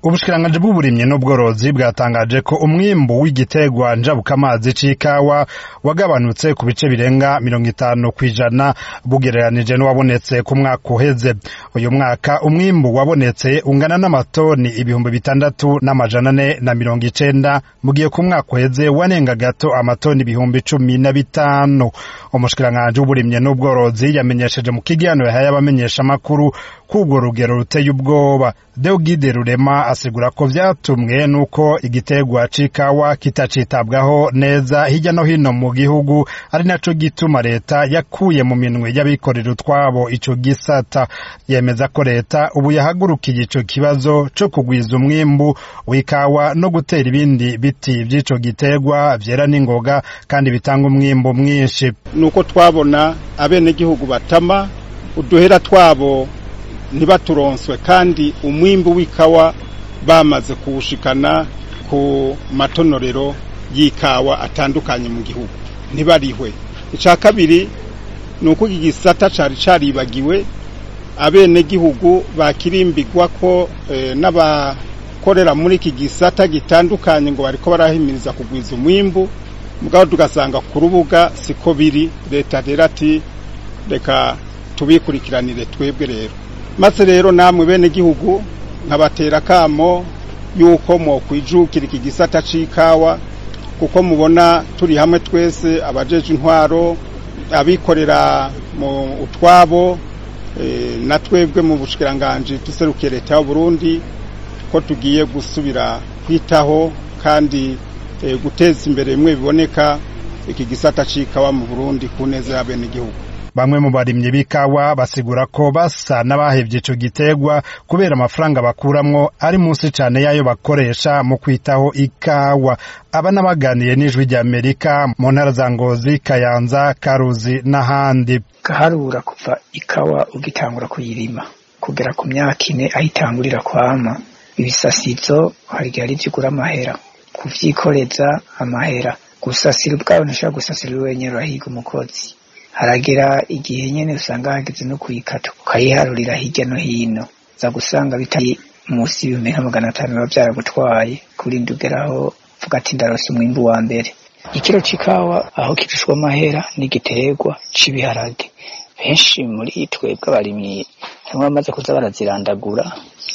ubushikiranganji bw'uburimyi n'ubworozi bwatangaje ko umwimbu w'igitegwa njabukamazi c'ikawa wagabanutse ku bice birenga mirongo itanu kw'ijana bugereranije n'uwabonetse ku mwaka uheze uyu mwaka umwimbu wabonetse ungana n'amatoni ibihumbi bitandatu n'amajana ane na mirongo icenda mu gihe ku mwaka uheze wanenga gato amatoni ibihumbi cumi na bitanu umushikiranganji w'uburimyi n'ubworozi yamenyesheje mu kiganiro yahaye abamenyeshamakuru k'urwo rugero ruteye ubwoba Deogide Rurema asigura ko vyatumwe nuko igitegwa c'ikawa kitacitabwaho neza hirya no hino mu gihugu ari naco gituma leta yakuye mu minwe y'abikorera utwabo ico gisata yemeza ko leta ubu yahagurukiye ico kibazo co kugwiza umwimbu w'ikawa no gutera ibindi biti vy'ico gitegwa vyera n'ingoga kandi bitanga umwimbu mwinshi nuko twabona abenegihugu batama uduhera twabo ntibaturonswe kandi umwimbu w'ikawa bamaze kuwushikana ku matonorero y'ikawa atandukanye mu gihugu ntibarihwe icya kabiri ni uko iki gisata cyari cyaribagiwe abenegihugu bakirimbigwa ko n'abakorera muri iki gisata gitandukanye ngo bariko barahimiriza kugwiza umwimbu mugabo tugasanga ku rubuga siko biri leta rero ati reka tubikurikiranire twebwe rero maze rero namwe bene gihugu nkabatera kamo yuko mokwijukira iki gisata c'ikawa kuko mubona turi hamwe twese abajeje intwaro abikorera mu utwabo e, na twebwe mu bushikiranganje tuserukiye leta ya Burundi ko tugiye gusubira kwitaho kandi e, guteza imbere bimwe biboneka iki gisata c'ikawa mu Burundi ku neza ya bene gihugu bamwe mu barimyi b'ikawa basigura ko basa n'abahevye ico gitegwa kubera amafaranga bakuramwo ari munsi cane yayo bakoresha mu kwitaho ikawa aba n'abaganiye n'ijwi rya Amerika mu ntara za Ngozi Kayanza Karuzi n'ahandi gaharura kuva ikawa ugitangura kuyirima kugera ku myaka ine aho itangurira kwama ibisasizo hari igihe ari vyo ugura amahera kuvyikoreza amahera gusasira ubwawe ntushobora gusasira wenyene urahiga umukozi haragera igihe nyene usanga hageze no kuyikata ukayiharurira hirya no hino za gusanga bitari munsi y'ibihumbi nka magana atanu biba vyaragutwaye kurinda ugeraho vuga ati ndarose umwimbu wa mbere ikiro c'ikawa aho kirushwa amahera n'igiterwa c'ibiharage benshi muri twebwe abarimyi hamwe bamaze kuza barazirandagura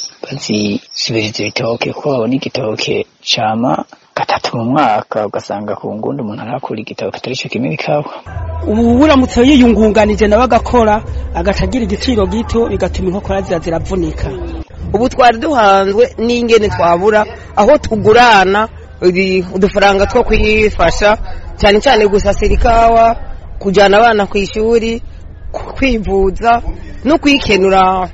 bazisubiriza ibitoke kuko babona igitoke cama gatatu mu mwaka ugasanga ku ngundi umuntu arakura igitoke atari co kimwe ikawa ubu uramutse yiyungunganije nawe agakora agaca agira igiciro gito bigatuma inkokora ziza ziravunika ubu twari duhanzwe n'ingene twabura aho tugurana udufaranga two kwifasha cyane cyane gusasira ikawa kujyana abana ku ishuri kwivuza no kwikenura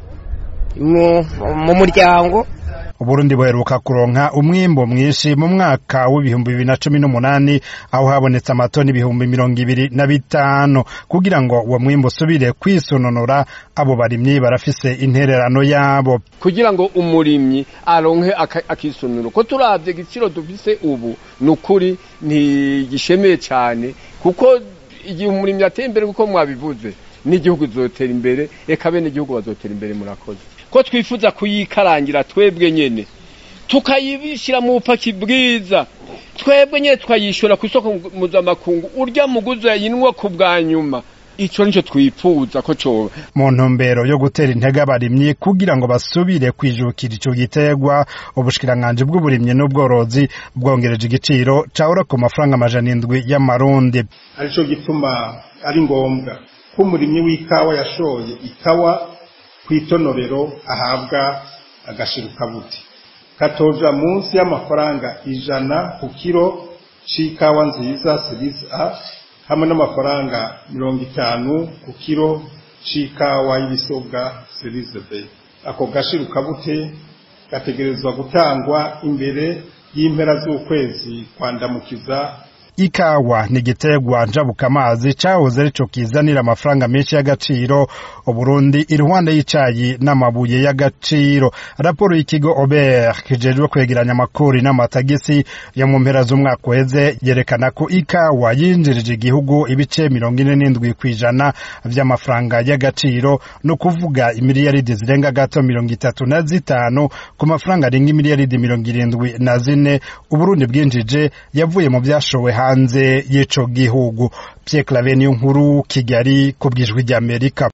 mu muryango Uburundi buheruka kuronka umwimbo mwinshi mu mwaka w'ibihumbi bibiri na cumi n'umunani aho habonetse amatoni ibihumbi mirongo ibiri na bitanu kugira ngo uwo mwimbo usubire kwisononora abo barimyi barafise intererano yabo kugira ngo umurimyi aronke akisonoro ko turavye igiciro dufise ubu ni ukuri ntigishemeye cyane kuko igihe umurimyi ateye imbere kuko mwabivuze n'igihugu zotera imbere eka bene igihugu bazotera imbere murakoze ko twifuza kuyikarangira twebwe nyene tukayibishira mu bupaki bwiza twebwe nyene tukayishora ku isoko mpuzamakungu urya muguzi yayinwa ku bwa nyuma ico nico twifuza ko coba mu ntumbero yo gutera intege abarimyi kugira ngo basubire kwijukira ico gitegwa ubushikiranganji bw'uburimyi n'ubworozi bwongereje igiciro cahora ku mafaranga amajana indwi y'amarundi arico gituma ari ngombwa ko umurimyi w'ikawa yashoye ikawa kw'itonorero ahabwa agashirukabuti katoja munsi y'amafaranga ijana ku kiro c'ikawa nziza series A hamwe n'amafaranga mirongo itanu ku kiro c'ikawa y'ibisobwa series B ako gashirukabute gategerezwa gutangwa imbere y'impera z'ukwezi kwandamukiza ikawa ni igiterwa njabukamazi cahoze arico kizanira amafaranga menshi y'agaciro uburundi iruhande y'icayi n'amabuye y'agaciro raporo y'ikigo ober kijejwe kwegeranya amakori n'amatagisi yo mu mpera z'umwaka uheze yerekana ko ikawa yinjirije igihugu ibice mirongo ine n'indwi kw'ijana vy'amafaranga y'agaciro ni ukuvuga imiliyaridi zirenga gato mirongo itatu na zitanu ku mafaranga arenga imiliyaridi mirongo irindwi na zine uburundi bwinjije yavuye mu vyashowe hanze y'ico gihugu Pierre Claver nkuru Kigali ku bw'ijwi ry'Amerika